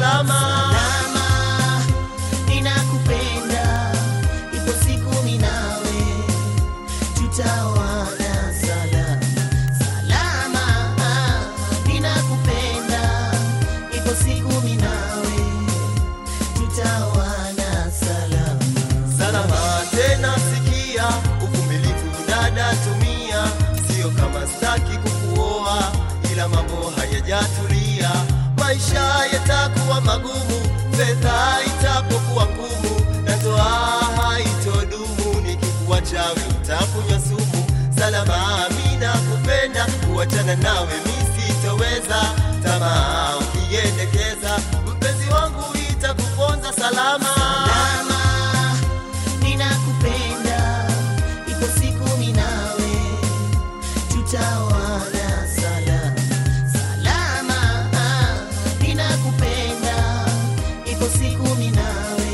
salama. Salama, ninakupenda, ipo siku mimi nawe tutaoana salama. Salama, ninakupenda, ipo siku mimi nawe tutaoana salama. Salama tena sikia, uvumilivu dada tumia, sio kama staki kukuoa, ila mambo hayajatulia, maisha yatakuwa magumu, fedha itapokuwa ngumu, na ndoa haitodumu, nikikuacha utakunywa sumu. Salama, mimi nakupenda, kuachana nawe mimi sitoweza, tamaa ukiendekeza, mpenzi wangu itakuponza salama. Salama, ninakupenda, ipo siku mimi nawe tutaoana salama. Salama, ninakupenda, ipo siku mimi nawe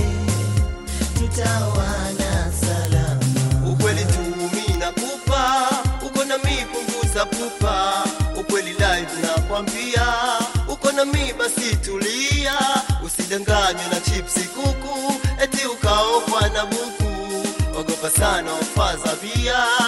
tutaoana salama. ukweli tu mimi nakupa, uko na mimi punguza pupa, ukweli live nakwambia, uko na mimi basi tulia, usidanganywe na chipsi kuku, eti ukaokwa na buku, ogopa sana ufaza bia